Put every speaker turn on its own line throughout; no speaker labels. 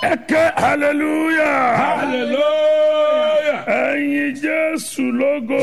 ẹ ké hallelujah
hallelujah.
ẹ̀yin jésù lógo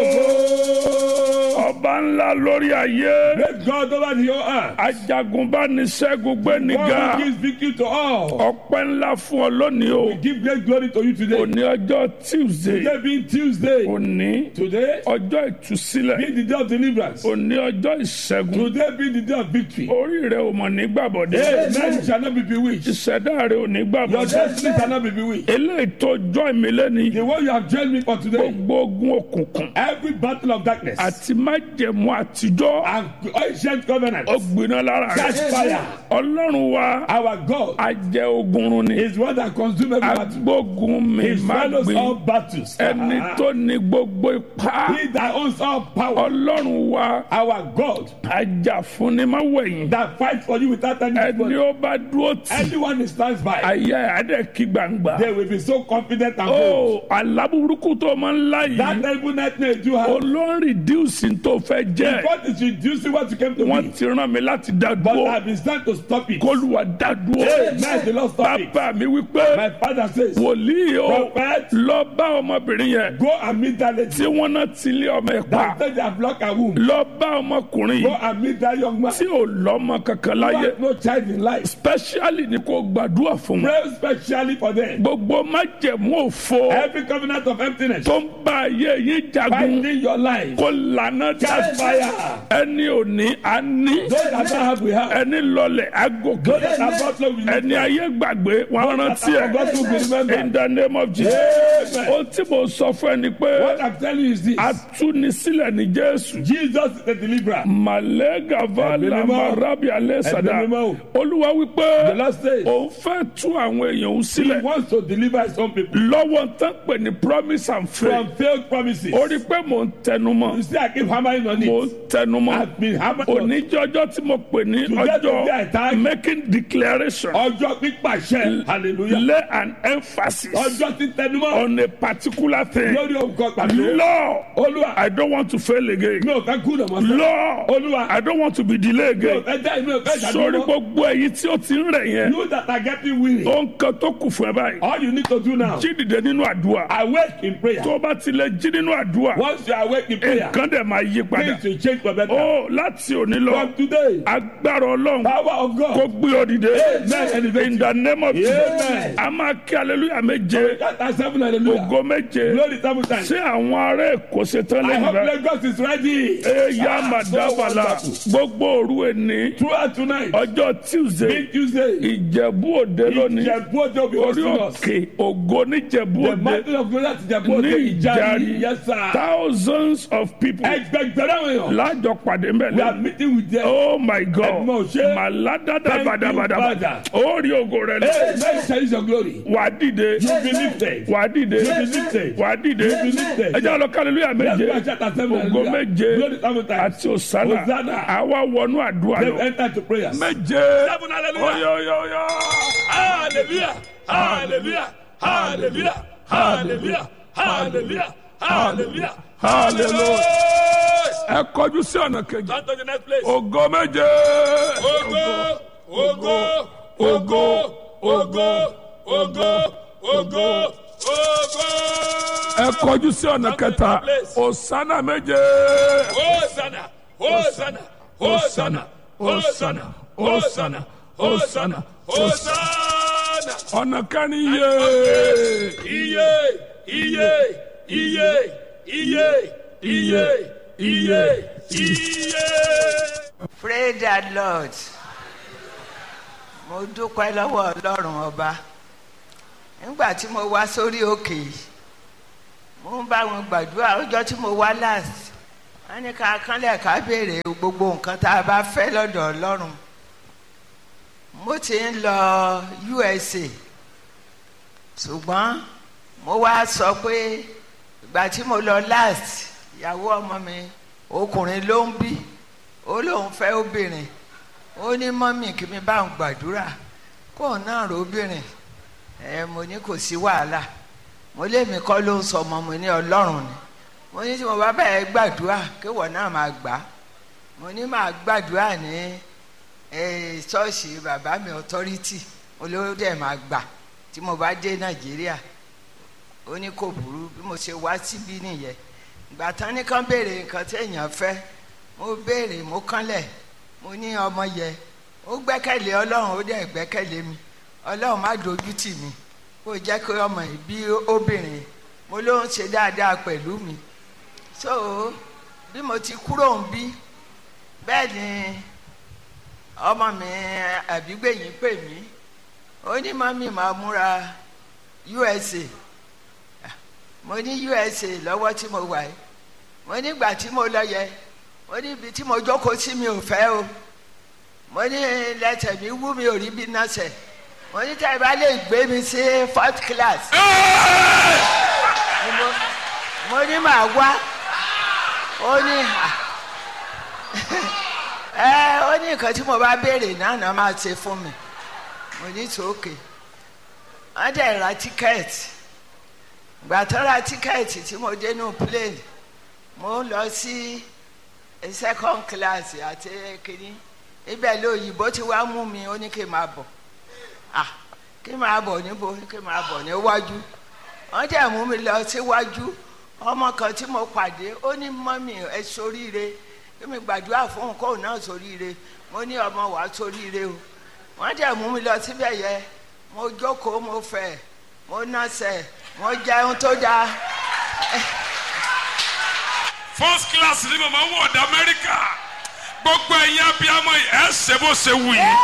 ọba ńlá lórí ayé
Praise God over the whole earth.
ajagunbániṣẹ́gun gbẹ́nìgà
God who gives victory to all.
ọpẹ́ ńlá fún ọ lónìí o
We give great glory to you today.
òní ọjọ́ tuesday
Today being Tuesday.
òní
Today
ọjọ́ ìtúsílẹ̀
being the day of deliverance.
òní ọjọ́ ìṣẹ́gun
Today being the day of victory.
orí rẹ ò mọ̀ nígbàbọ̀dé
Amen. You shall not be bewitched.
ìṣẹ̀dá rẹ ò
Your
nígbàbọ̀dé
destiny shall not be bewitched.
eléyìí tó jọ́ ìmílẹ̀ ni
The one you have joined me for today.
gbogbo ogun òkùnkùn
Every battle of darkness
àti májẹ̀mú àtijọ́
and ancient covenant.
ó gbiná lára
Catch
rẹ
fire.
ọlọ́run wa
Our God
ajẹ́ ogun run ni
is one that consumes every battle.
agbógun mi
He
má
swallows
gbin
all battles.
ẹni tó ní gbogbo ipá
He that owns all power.
ọlọ́run wa
Our God
ajá fún ni má wẹ̀yìn
that fights for you without any
ẹni
body.
ó bá dúró tì
Anyone who stands by,
ayé adé kí gbangba
they will be so confident and bold.
ó aláburúkú tó máa ń lá
That
yìí
terrible nightmare you have.
olórí díùsì tó fẹ́ jẹ́
God is reducing what you came to
wọ́n
be.
ti rán mi láti dá
But
dúró
I've been sent to stop it.
kólúwa dá dúró
Amen. The Lord stop it.
bàbá mi wípé
My father says,
wòlíì o
Prophet,
lọ bá ọmọbìnrin yẹn
go and meet that lady.
tí wọ́n náà ti lé ọmọ ẹ̀ pa
That said they have blocked her womb.
lọ bá ọmọkùnrin
Go
yìí
and meet that young man.
tí ò lọ́mọ kankan
Who
láyé
has no child in life.
specially ni kò gbàdúrà fún wọn
Pray specially for them.
gbogbo májẹ̀mú òfo
Every covenant of emptiness
tó ń bá ayé yín jagun
fighting your life.
kó lànà
Catch
jáde
fire.
ẹni òní á ní
Those that don't have, we have.
ẹni lọlẹ̀ agòkè
Those that have got love, we have.
ẹni ayé gbàgbé wọn rántí ẹ
God will remember.
in the name of Jesus
Amen.
ohun tí mo sọ fún ẹ ni pé
What I'm telling you is this.
atúnisílẹ̀ ní Jésù
Jesus is the deliverer.
malega vala
Ẹ̀mí mímọ́.
marabi alẹ́sàdá
Ẹ̀mí mímọ́.
olúwa
The
wípé
Lord says
òun fẹ́ tú àwọn èèyàn òun
he
sílẹ̀
wants to deliver his own people
lọ́wọ́ tán pè ní promise and faith
from failed promises.
ó rí i pé mò ń tẹnumọ́
You see, I keep hammering on
mò ń
it.
tẹnumọ́
I've been hammering on it.
oníjọ́jọ́ tí mo pè ní
Today, today, I
ọjọ́
thank-
making declaration
Ọjọ́ pípàṣẹ. Hallelujah.
lay an emphasis
Ọjọ́ tí tẹnumọ́
on a particular thing
lórí òǹkọ pàtó.
Lord
Olúwa,
I don't want to fail again
mi ò fẹ́ kú lọ́mọ sọ.
Lord
Olúwa,
I don't want to be delayed
mi ò
again
fẹ́ dá ìlú ẹ̀fẹ́
sórí
ìdádúró.
gbogbo èyí tí ó ti ń rẹ̀ yẹn
You that are getting weary.
ohun kan tó kù fún ẹ báyìí
All you need to do now,
jí dìde nínú àdúrà
awake in prayer.
tó o bá ti lè jí nínú àdúrà
Once you awake in prayer,
nǹkan dẹ̀ máa yí padà
things will change for better.
ó láti òní lọ
From today,
agbára ọlọ́run
power of
kó
God.
gbé ọ dìde
Amen.
in the name of Jesus
Amen.
a máa kí aleluya méje
That are seven hallelujah.
ògo méje
Glory seven times.
ṣé àwọn ará èkó ṣetán
I
lẹ́yìn
hope
rẹ
Lagos is ready.
eya
Ah, so
madabala
wonderful.
gbogbo òru ẹni
Throughout tonight,
ọjọ́ tuesday
big Tuesday,
ìjẹ̀bú òde lónìí
Ìjẹ̀bú Òde will be
orí
hosting us.
òkè ògo níjẹ̀bú
The
òde
mountain of glory at Ìjẹ̀bú Òde
ní
Ìjàrí.
ìjàrí
Yes, sir.
thousands of people
Ẹgbẹgbẹ̀rún àwọn èèyàn.
lájọ pàdé
We are
mẹ́lẹ̀.
meeting with them.
oh my god
Ẹ̀gbọ́n òṣè.
màládàdà
Thank you,
badabadaba
Father.
ó rí ògo rẹ lọ
Hey, let me your glory.
wà á dìde
You be lifted.
wà á dìde
You be lifted.
wà á dìde
You be lifted.
ẹ jẹ́ àlọ́ kálílúyà méje
That's why chapter seven,
ògo
hallelujah.
méje
Glory seven times.
àti òsánà
Hosanna.
àwa wọnú àdúrà
Then
lọ
enter to prayers.
méje
Seven, hallelujah.
oyoyoyo
Hallelujah. Hallelujah. Hallelujah. Hallelujah. Hallelujah. Hallelujah.
hallelujah ẹ kọjú sí ọ̀nà kejì
On to the next place.
ògo méje
Ogo, ogo, ogo, ogo, ogo, ogo, ogo.
ẹ kọjú sí ọ̀nà kẹta òsánà méje
Hosanna, Hosanna, Hosanna, Hosanna, Hosanna, Hosanna, Hosanna.
ọ̀nà kẹrin yé
Iye, iye, iye, iye, iye, iye, iye.
Praise the Lord. Mo dúpẹ́ lọ́wọ́ Ọlọ́run ọba. Nígbà tí mo wá sórí òkè yìí, mo ń bá wọn gbàdúrà ọjọ́ tí mo wá last. Wọ́n ní ká kánlẹ̀ ká béèrè gbogbo nǹkan tá a bá fẹ́ lọ́dọ̀ Ọlọ́run. Mo ti ń lọ USA. Ṣùgbọ́n mo wá sọ pé ìgbà tí mo lọ last, ìyàwó ọmọ mi ọkùnrin ló ń bí ó lóun fẹ́ obìnrin ó ní mọ́mì kí mi bá ń gbàdúrà kóun náà róbìnrin ẹ mo ní kò sí wàhálà mo lémi kọ́ ló ń sọ ọmọ mi ní ọlọ́run ni mo ní tí mo bá bẹ̀rẹ̀ gbàdúrà kéwọ̀ náà máa gbà á mo ní máa gbàdúrà ní ṣọ́ọ̀ṣì bàbá mi authority olówó dẹ̀ máa gbà tí mo bá dé nàìjíríà ó ní kò burú bí mo ṣe wá síbí nìyẹn ìgbà tán ní kán béèrè nǹkan tí èèyàn fẹ́ mo béèrè mo kánlẹ̀ mo ní ọmọ yẹ ó gbẹ́kẹ̀lé ọlọ́run ó dẹ̀ gbẹ́kẹ̀lé mi ọlọ́run má dojú tì mí kó jẹ́ kí ọmọ yìí bí obìnrin mo ló ń ṣe dáadáa pẹ̀lú mi so bí mo ti kúrò ń bí bẹ́ẹ̀ ni ọmọ mi àbígbẹ̀yìn pè mí ó ní mọ́mí máa múra USA mo ní USA lọ́wọ́ tí mo wà yìí mo nígbà tí mo lọ yẹ mo ní ibi tí mo jókòó sí mi ò fẹ́ o mo ní lẹ́sẹ̀ mi wú mi ò rí bí nọ́ọ̀sẹ̀ mo ní tẹ́ ẹ bá lè gbé mi sí fourth class ni mo- mo ní màá wá ó ní à ẹ ó ní nǹkan tí mo bá béèrè náà náà máa ṣe fún mi mo ní sókè wọ́n dẹ̀ ra tíkẹ́ẹ̀tì gbà tó ra tíkẹ́ẹ̀tì tí mo dé nù plane mo ń lọ sí second class àti kínní ibẹ̀ lóyìnbó tí wàá mú mi ó ní kí n máa bọ̀ ah kí n máa bọ̀ níbo kí n máa bọ̀ níwájú wọ́n dẹ̀ mú mi lọ síwájú ọmọ kan tí mo pàdé ó ní mọ́mì ẹ soríire kí mi gbàdúrà fún òun kóun náà soríire mo ní ọmọ wàá soríire o wọ́n dẹ̀ mú mi lọ síbẹ̀ yẹ mo jókòó mo fẹ̀ mo nọ́sẹ̀ mo jẹun tó dáa
first class ni màmá wọ̀ ọ̀dà amẹ́ríkà gbogbo ẹ̀yin abiyamọ yìí ẹ̀ ṣe bó ṣe wù yìí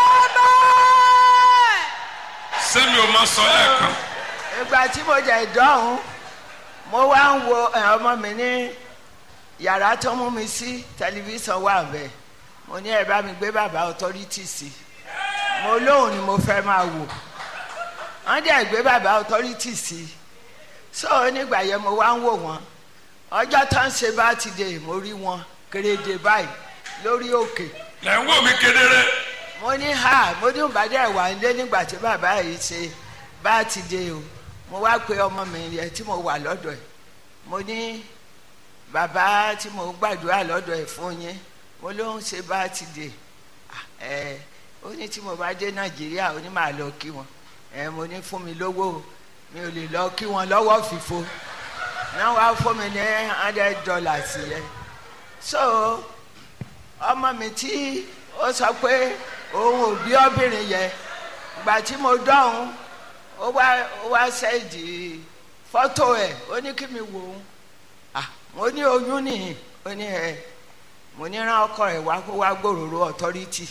sẹ́mi ò máa sọ lẹ́ẹ̀kan
ìgbà tí mo jẹ ìdánwò mo wá ń wo ẹ, ọmọ mi ní yàrá tó mú mi sí tẹlifíṣàn wà bẹ́ẹ̀ mo ní ẹ bá mi gbé bàbá ọtọ́rítì sí mo lóhùn ni mo fẹ́ máa wò wọ́n dẹ̀ gbé bàbá ọtọ́rítì sí so nígbà yẹn mo wá ń wò wọ́n ọjọ́ tó ń ṣe bá ti dé mo rí wọn kéréje báyìí lórí òkè
lẹ́ ń wò mí kedere
mo ní ha mo ní ìbàdàn wà nílé nígbà tí bàbá yìí ṣe bá ti dé o mo wá pe ọmọ mi yẹn tí mo wà lọ́dọ̀ ẹ̀ mo ní bàbá tí mo gbàdúrà lọ́dọ̀ ẹ̀ fún yín mo ló ń ṣe bá ti dé Ah, ẹ ó ní tí mo bá dé nàìjíríà ó ní màá lọ kí wọn ẹ mo ní fún mi lówó o, mi ò lè lọ kí wọn lọ́wọ́ fìfo náà wàá fún mi ní hundred dollars yẹn so ọmọ mi tí ó sọ pé òun ò bí obìnrin yẹn ìgbà tí mo dọ̀hún ó wá ó wá ṣẹ́ẹ̀dì fọ́tò ẹ̀ ó ní kí mi wò ó Ah, mo ní oyún nìyí ó ní ẹ mo ní rán ọkọ ẹ̀ wá kó wá gbòòrò authority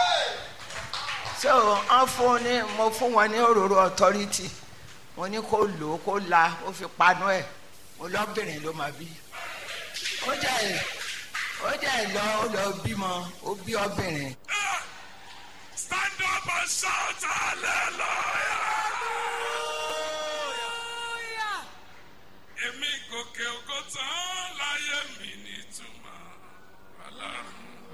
so wọ́n fún ní mo fún wọn ní òróró authority mo ní kó lò ó kó la ó fi panu ẹ̀ mo lọ́bìnrin ló máa bí ó jẹ́ ó jẹ́ lọ ó lọ bímọ ó bí obìnrin.
stand up and shout hallelujah. èmi gòkè ògo tán láyé mi nítumọ̀ ọlọ́run.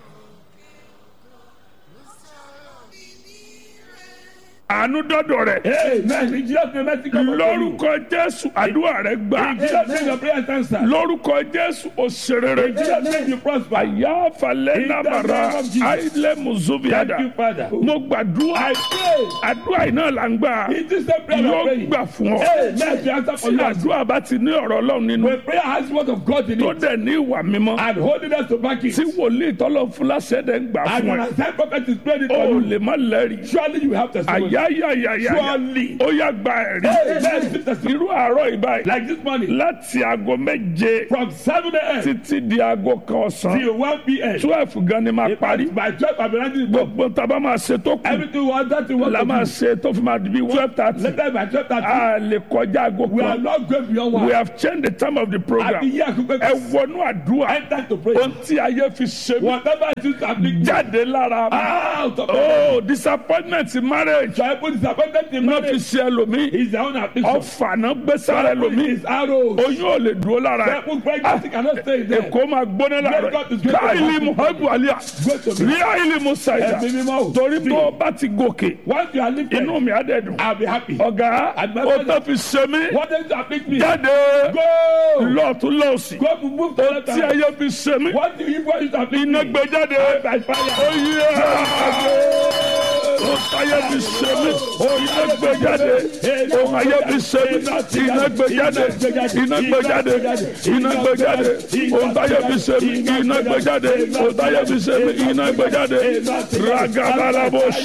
àánú dọ́dọ̀ rẹ̀
Amen. In Jesus' name, mercy come upon you.
lórúkọ jésù àdúrà rẹ̀ gbà
In Jesus' name, your prayer is answered.
lórúkọ jésù òṣèré
In Jesus' name, you prosper.
àyà falẹ̀
In the
nàbàrà
name of Jesus.
àìlẹ̀ mùsùlùmíàdà
Thank you, Father.
mo gbàdúrà
I pray.
àdúrà yìí náà là ń gbà
It is the prayer
yóò
of praying.
gbà fún ọ
Amen. The answer for
tí
you.
àdúrà bá ti ní ọ̀rọ̀ ọlọ́run nínú
When prayer has word of God in
tó
it
dẹ̀ ní ìwà mímọ́
and holiness to back it,
tí wòlíì tọ́lọ̀ fún láṣẹ dẹ̀ ń gbà
and
fún
an
ẹ
assigned prophet is praying it
o
for you,
lè má lẹ́rìí
surely you have testimony.
àyáyáyáyá
Surely.
ó yá gba ẹ̀rí
Amen. Receive testimony.
irú àárọ̀ ìbáyìí
Like this morning,
láti aago méje
from 7 a.m.
títí di aago kan ọ̀sán
till 1 p.m.
twelve gan ni máa parí
By 12, I'll be writing the book.
gbogbo tábà máa ṣe tó kù
Everything we want that we want
la
to
máa
do.
ṣe tó fi máa di bí twelve thirty
Later by 12, that
a lè kọjá aago
we are
kan
not going beyond
we
one.
have changed the time of the
Àbí
program
yí àkókò
ẹ wọnú àdúrà
enter to pray.
ohun tí ayé fi ṣe mí
Whatever it is happening,
jáde lára mi.
out of it.
oh disappointment in marriage
Tribal disappointed in
náà fi
marriage
ṣe ẹlòmíì
is their own affliction.
ọfà náà gbé sára
Tribal
ẹlòmíì
is arrows.
oyún ò lè dúró lára ẹ
Tribal pregnancy cannot stay there.
èkó máa gbóná lára
God is
ẹ
great.
káìlì muhammadu aliya
Go to me.
rí àìlì musaida
Ẹ̀mí mímọ́ o.
torí tó o bá ti gòkè
Once you are lifted,
inú mi á dẹ̀ dùn
I'll be happy.
ọ̀gá
Àgbẹ̀
ó tó fi ṣe mí
What is to afflict me?
jáde
Go!
lọ́ọ̀tún lọ́ọ̀sì
Go to move to
ó
left
tí
hand.
ayé fi ṣe mí
What do you want to afflict
iná
me?
gbé jáde
By fire.
ó yẹ ohun táyé fi ṣe mí iná gbé jáde ohun ayé fi ṣe mí iná gbé jáde iná gbé jáde iná gbé jáde ohun táyé fi ṣe mí iná gbé jáde ohun táyé fi ṣe mí iná gbé jáde ragabalabos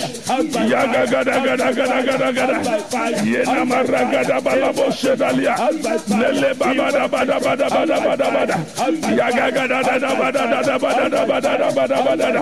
yagagadagadagadagadagada yenama ragadabalabos sedalia lele babadabadabadabadabada yagagadadabadabadabadabadabada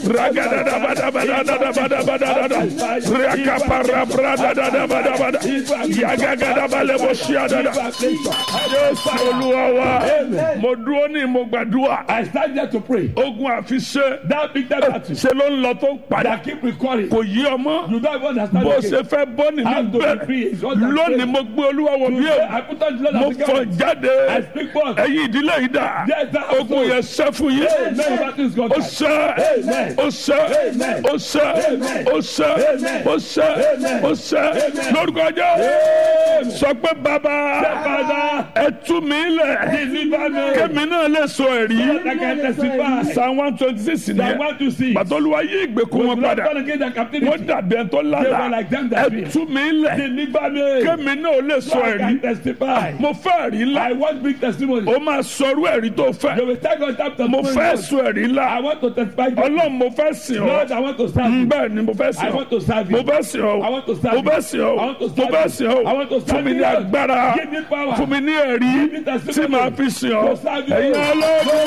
ragadadabadabadabadabada rakaparabradadabadabada yagagadabalebosiadada jésù olúwa wa mo dúró ní mo gbàdúrà
I stand there to pray.
ogun àfiṣe
That big that battle
ṣe ló ń lọ tó ń padà
that keep recurring.
kò yí ọmọ
You don't even understand
bó
the
ṣe
case.
fẹ́ bọ́ nínú
How to be
bẹ̀rẹ̀
free is what I'm
lónìí
saying.
mo gbé olúwa wọ bí
Today,
o
I put on the blood
mo
of the
fọ
garment.
jáde
I speak forth.
ẹ̀yin ìdílé yìí dà
Yes, that
ogun yẹn ṣẹ́ fún yín
Amen. Battle is gone.
ó ṣẹ́
Amen.
ó ṣẹ́
Amen.
ó ṣẹ́
Amen.
ó ṣẹ́
Amen.
ó ṣẹ́
Amen.
ó ṣẹ́
Amen.
lórúkọ jẹ́ sọ pé bàbá
Father,
ẹ tú mi lẹ̀
deliver me.
kémi náà lè sọ ẹ̀rí
I can testify.
psalm one twenty six
I
nìyẹn
want to see.
pàtọ́lùwà yí ìgbèkùn wọn padà
Born again, the captivity.
wọ́n dàbí ẹni tó
They were
lálàá
like them that
ẹ
dream.
tú mi lẹ̀
Deliver me.
kémi náà lè sọ
So I
ẹ̀rí
can testify.
mo fẹ́ ẹ̀rí ńlá
I want big testimony.
ó máa sọrú ẹ̀rí tó
They
fẹ́
will tell God that
mo fẹ́ sọ ẹ̀rí ńlá
I want to testify.
ọlọ́run mo fẹ́ sìn ọ́
Lord, I want to serve you.
bẹ́ẹ̀ ni mo fẹ́
I
sìn ọ́
want to serve
mo
you.
fẹ́ sìn ọ́
I want to serve
mo fẹ́
you.
sìn ọ́
I want to
mo
serve
fẹ́
you.
sìn
I want to
ọ́
serve
fún mi ní
you.
agbára
Give me power.
fún mi ní ẹ̀rí
Give me testimony.
tí màá fi sìn ọ́
To serve you.
ẹ̀yin ọlọ́run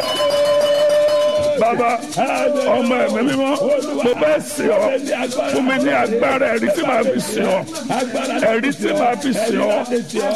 bàbá ọmọ ẹ̀mí mímọ́ mo fẹ́ sìn ọ́ fún mi ní agbára ẹ̀rí tí màá fi sìn ọ́ ẹ̀rí tí màá fi sìn ọ́.